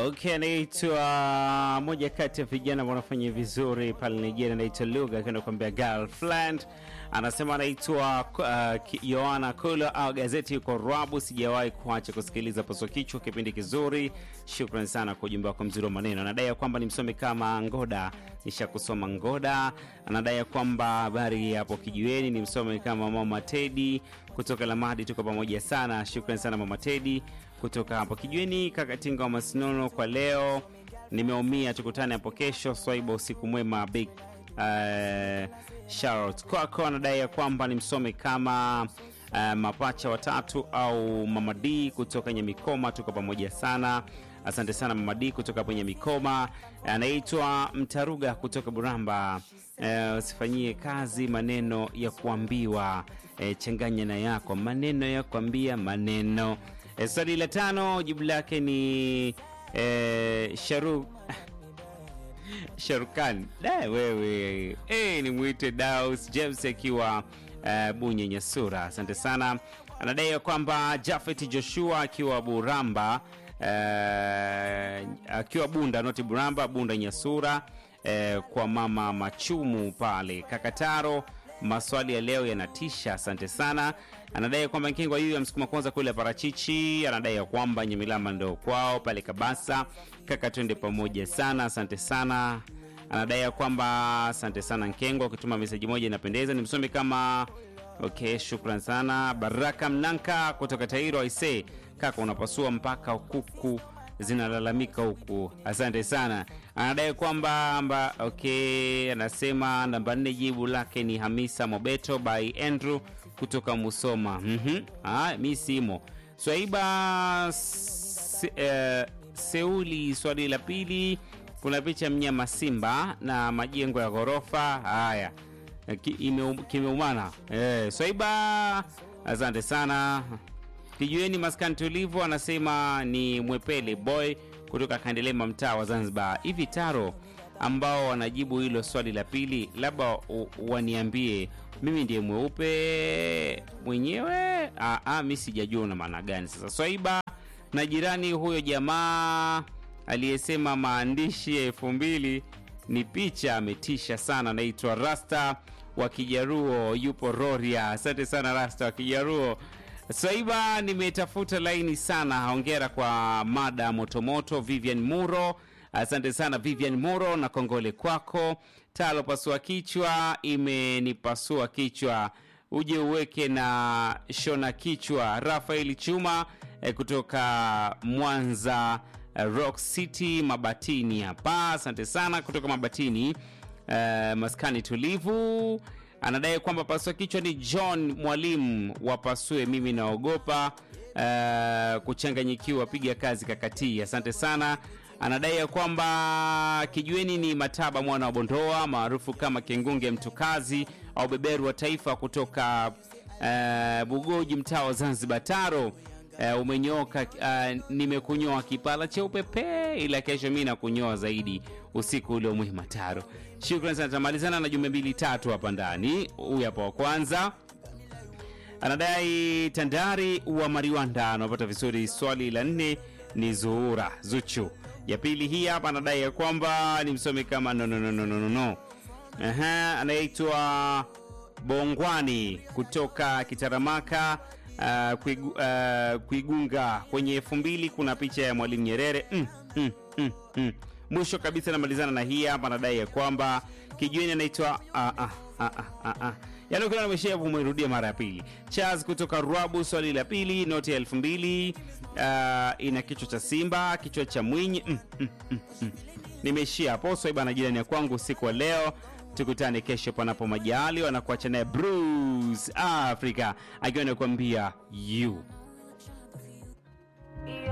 Okay, anaitwa moja kati ya vijana wanafanya vizuri pale Nigeria, anaitwa Luga akienda kuambia girlfriend. Anasema anaitwa uh, Yohana Kula au gazeti yuko Rabu. Sijawahi kuacha kusikiliza paswa kichwa, kipindi kizuri. Shukran sana kwa ujumbe wako mzuri wa maneno. Anadai ya kwamba ni msomi kama Ngoda, nisha kusoma Ngoda. Anadai ya kwamba habari hapo kijiweni, ni msomi kama Mama Tedi kutoka Lamadi. Tuko pamoja sana, shukran sana Mama Tedi kutoka hapo kijiweni. Kakatinga wa Masinono kwa leo nimeumia, tukutane hapo kesho. Swaiba, usiku mwema. Big uh, shout kwako. Anadai ya kwamba ni msomi kama uh, mapacha watatu au Mama D kutoka Nyamikoma. Tuko pamoja sana, asante sana Mama D kutoka kwenye Mikoma. Anaitwa Mtaruga kutoka Buramba. Uh, usifanyie kazi maneno ya kuambiwa, uh, changanya na yako maneno ya kuambia maneno. Uh, swali la tano jibu lake ni uh, Sharuk Sharukan da wewe hey, ni mwite Daus James akiwa uh, Bunye Nyasura, asante sana. Anadai ya kwamba Jafet Joshua akiwa Buramba uh, akiwa Bunda noti Buramba Bunda Nyasura uh, kwa mama Machumu pale Kakataro. Maswali ya leo yanatisha, asante sana. Anadai kwamba Nkingwa huyu amsukuma kwanza kule parachichi. Anadai ya kwamba Nyamilama ndo kwao pale Kabasa. Kaka, twende pamoja sana, asante sana. Anadai ya kwamba asante sana Nkengwa, ukituma meseji moja inapendeza, ni msomi kama okay. Shukran sana. Baraka Mnanka kutoka Tairo aise, kaka unapasua mpaka kuku zinalalamika huku, asante sana. Anadai kwamba mba, okay, anasema namba nne, jibu lake ni Hamisa Mobeto by Andrew kutoka Musoma. mm-hmm. Ah, mi simo Swaiba se, eh, Seuli. Swali la pili, kuna picha mnyama simba na majengo ya ghorofa haya kimeumana. Eh, Swaiba, asante sana. Kijueni maskani tulivu, anasema ni mwepele boy kutoka Kandelema, mtaa wa Zanzibar. Hivi Taro ambao wanajibu hilo swali la pili, labda waniambie mimi ndiye mweupe mwenyewe? Mi sijajua una maana gani. Sasa Swaiba na jirani huyo jamaa aliyesema maandishi ya elfu mbili ni picha, ametisha sana. Anaitwa Rasta wa Kijaruo, yupo Roria. Asante sana Rasta wa Kijaruo. Swaiba, nimetafuta laini sana. Hongera kwa mada motomoto. Vivian Muro, asante sana Vivian Muro na kongole kwako. Talo pasua kichwa, imenipasua kichwa, uje uweke na shona kichwa. Rafael Chuma eh, kutoka Mwanza eh, Rock City Mabatini hapa, asante sana kutoka Mabatini eh, maskani tulivu anadai kwamba pasua kichwa ni John mwalimu wapasue. Mimi naogopa uh, kuchanganyikiwa. Piga kazi kakatii, asante sana. Anadai ya kwamba kijueni ni Mataba mwana wa Bondoa maarufu kama Kengunge mtukazi au beberu wa taifa kutoka uh, Bugoji mtaa wa Zanzibar. Taro uh, umenyoka uh, nimekunyoa kipala cheupe pe, ila kesho mi nakunyoa zaidi usiku ule mwema. Taro, shukran sana. Tamalizana na jumbe mbili tatu hapa ndani. Huyu hapa wa kwanza anadai Tandari wa Mariwanda anapata vizuri. Swali la nne ni Zuhura Zuchu. Ya pili hii hapa anadai ya kwamba ni msomi kama no, no, no, no, no, no. Aha, anaitwa Bongwani kutoka Kitaramaka uh, kuigu, uh, Kuigunga. Kwenye elfu mbili kuna picha ya Mwalimu Nyerere mm, mm, mm, mm. Mwisho kabisa namalizana na hii hapa, anadai ya kwamba kijueni anaitwa ah, ah, ah, ah, ah. Yaani ukiona nimeshavu umerudia mara ya pili. Charles kutoka Ruabu, swali la pili, noti ya elfu mbili uh, ina kichwa cha simba, kichwa cha mwinyi mm, mm, mm, mm. Nimeishia hapo. Swaiba na jirani ya kwangu usiku wa leo tukutane kesho panapo majali. Wanakuacha naye Bruce Africa akiwa anakuambia you